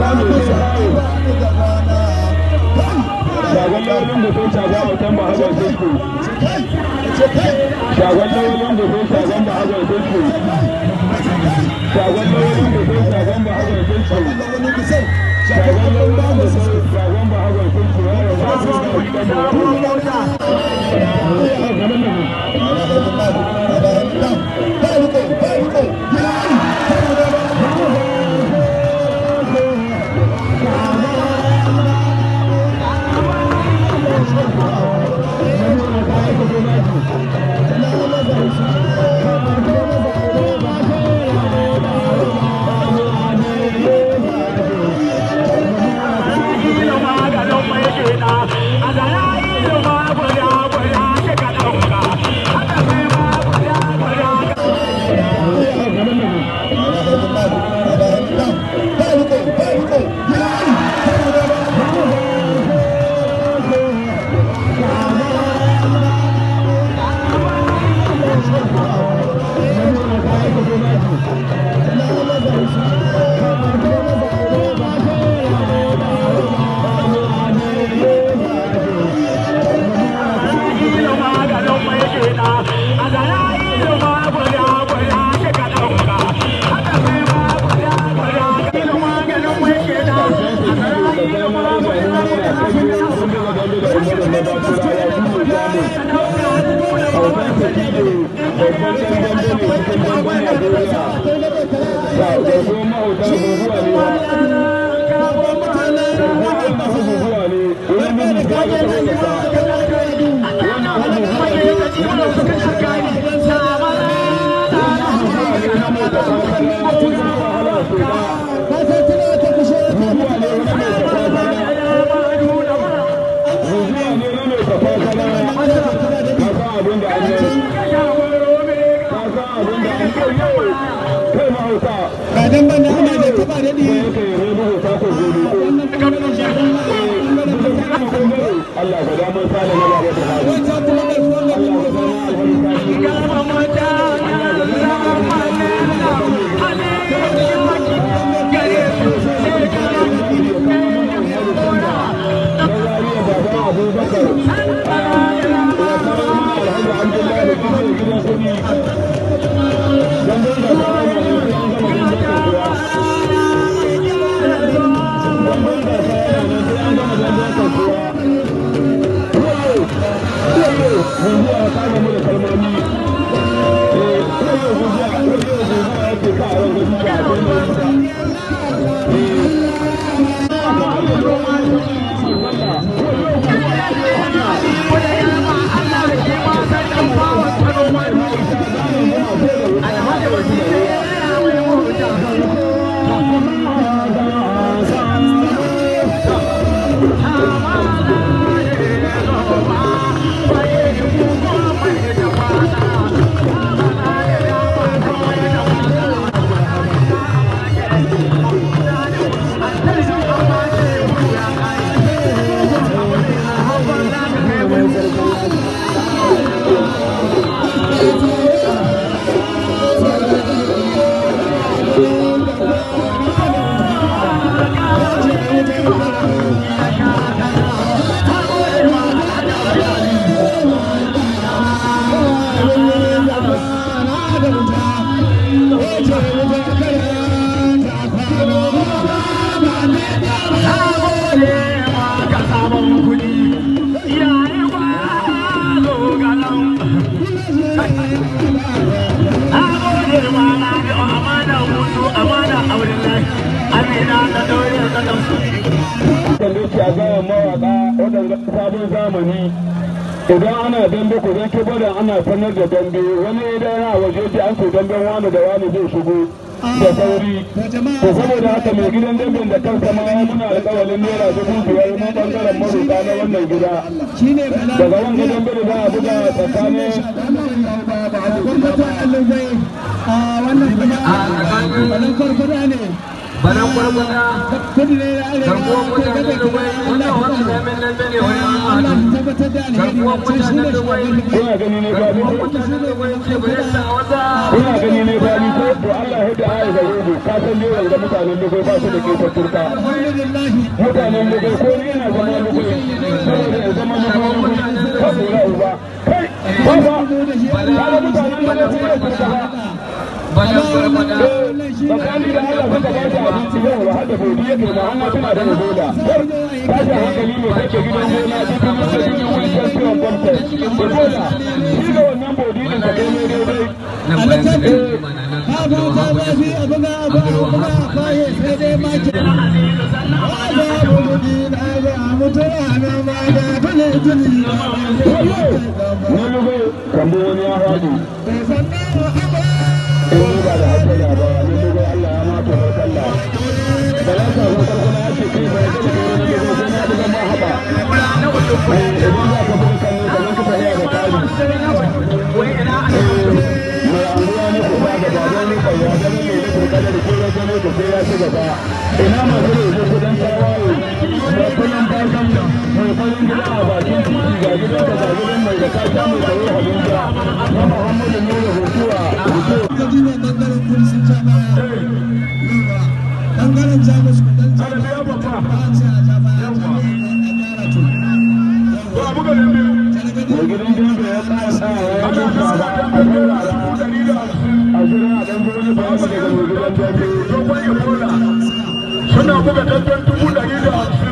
shagon lawalin da sai shagon autan ba hagon tusku shagon lawalin da sai shagon ba hagon tusku shagon lawalin da sai shagon ba hagon tusku shagon lawalin da sai shagon ba hagon tusku ya rabu Kadan ban da ana da taba daɗi. Allah ka damar sa da na ba ta hali. Wata kuma da suwan da idan ana dambe ku zan ki bada ana sanar da dambe wani idan yana waje ji an ce damben wani da wani zai shigo da sauri to saboda haka mai gidan damben da kansa ma ya muna alƙawalin naira dubu biyar na bangaren maruka na wannan gida daga wanda dambe da za a buga tsakanin wannan farfada ne banan gwargwada garkuwar mutanen dubai wannan wata zamen nan ne wani amadu garkuwar mutanen dubai kuna gani ne ba mutanen dubai ce bai yasa wata kuna gani ne ba ni ko to Allah ya da ayi gare mu ka san dai wanda mutanen lugai ba su da ke turka mutanen lugai ko ni yana zama lugai saboda ya zama lugai ka tsora uba kai ba ba kaga mutanen lugai sun yi turka ba bayan barbada tsakani da Allah suka ba shi abinci yau da hada godi yake ma an tuna da goda tashi hankali ne kake gidan gona cikin musulmi wani champion gwamnati da goda shi da wannan bodi din ka kai ne daidai nan bayan da mana nan na lugo kambo wani ya faɗi in ba da haka da ba na lugo Allah ya mata barkalla da ya sa ko kuma ya ce kai ba da kai wani lugo sai na buga ma haba idan za ka buga kan ne kamar ka tafiya da kari mai anguwa ne ku ba da baban ne kai ya ga ne da kurka da ke da ne ko sai ya ci gaba ina ma zai zo kudan tawaye da kullum bakan mai farin gida a bakin titi ga gidan da ga gidan mai da kasha mai tsaro habinja na Muhammadu Nuru Hutuwa bangaren jamus kudin Ana biya babba. jamus mai gidan dambe ya tsaya tsaya ya yi duka ba a rera da a jira a ɗan gudu da wasu daga mai gidan dambe suna buga dandan dubu ɗari da hamsin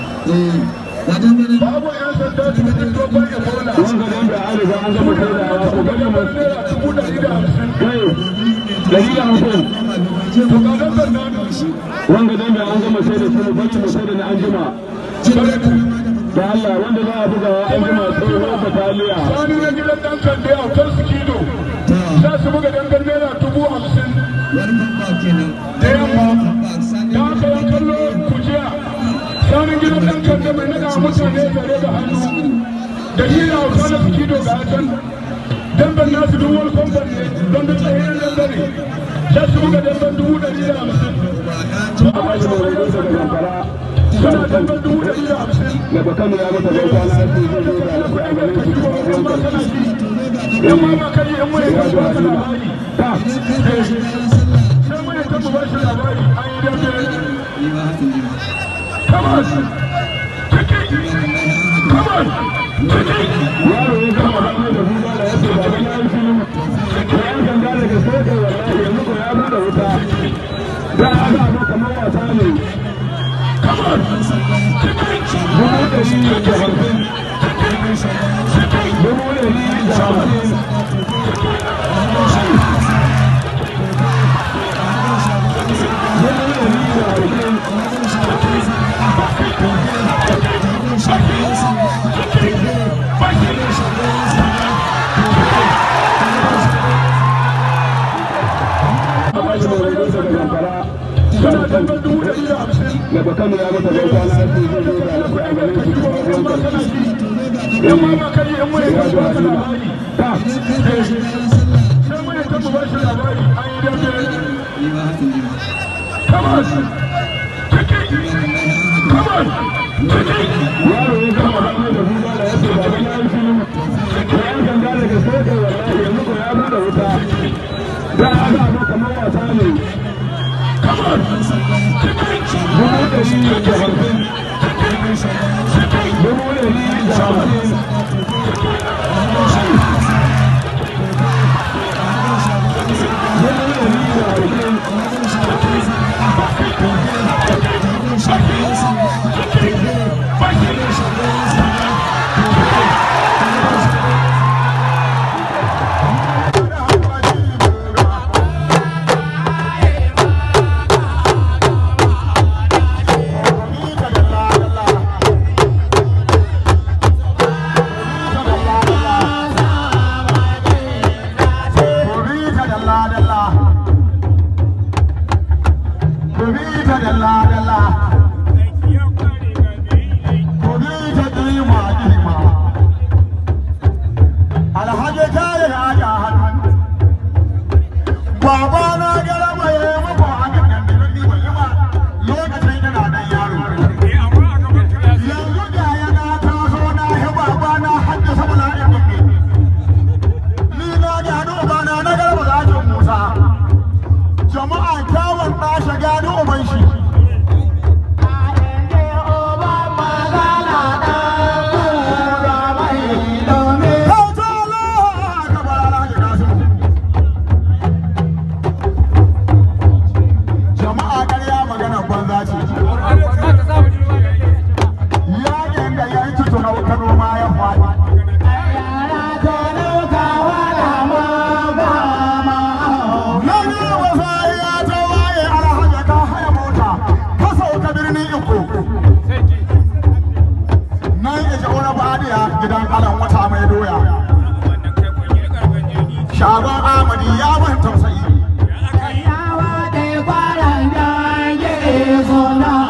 babu yan sanda cikin dogon ebola wanga dambe an riga an gama shaidawa ko gani mai naira dubu ɗari da hamsin kai dari da hamsin to ga dandan nan wanga dambe an gama shaida su bari mu shaida na anjima da Allah wanda za a buga an jima tsohon bataliya sani na gidan ɗan kande a kan sikido za su buga dandan naira dubu hamsin da yamma da aka yi kallo kujiya sanin gidan ɗan kande mai naga mutane zare da hannu da shi na hausa na sikido ga can damben nasu duk wani kwamfan ne don da tsayin dambare za su buga damben dubu ɗari da hamsin a bashi mai rage daga zamfara suna damben dubu ɗari da hamsin daga kano ya mata bai kwana ya ce zai zo da alaƙa a ganin su kuma ruwan karshe yan ma ba kai yan mai ya kan zo ba halima labari ta sai mai kan ba shi labari an yi dambe come on ciki come on ciki yaro ya gama ba mai da buga da ya ce baba na yi shiru da yan sanda daga soke wallahi yanzu ko ya buɗe wuta da aka zo kamar wasa ne come on dubu ɗari da hamsin dubu ɗari da hamsin dubu ɗari da hamsin a bashi mai rage daga zamfara suna damben dubu ɗari da hamsin daga kano ya mata bai kwana ya ce zai zo da alaƙa a ganin su kuma ruwan karshe yan ma ba kai yan mai ya kan zo ba halima labari ta sai mai kan ba shi labari an yi dambe come on ciki come on ciki yaro ya gama ba mai da buga da ya ce baba na yi shiru da yan sanda daga soke wallahi yanzu ko ya buɗe wuta da aka zo kamar wasa ne come on ciki dubu ɗari da hamsin dubu ɗari da hamsin dubu ɗari da hamsin Alhaji kare na ja hannu. Baba na gara mai mako a kan nan da ni bai ba lokacin ina dan yaro. Yanzu da ya na taso na yi baba na haddasa bala'in gombe. Ni na ga hadu bana na garba zakin Musa. Jama'a kyawun ɗashi Fadiya gidan alan wata mai doya. Shagon Amadi ya ban tausayi. Yawa da kwanan da ya suna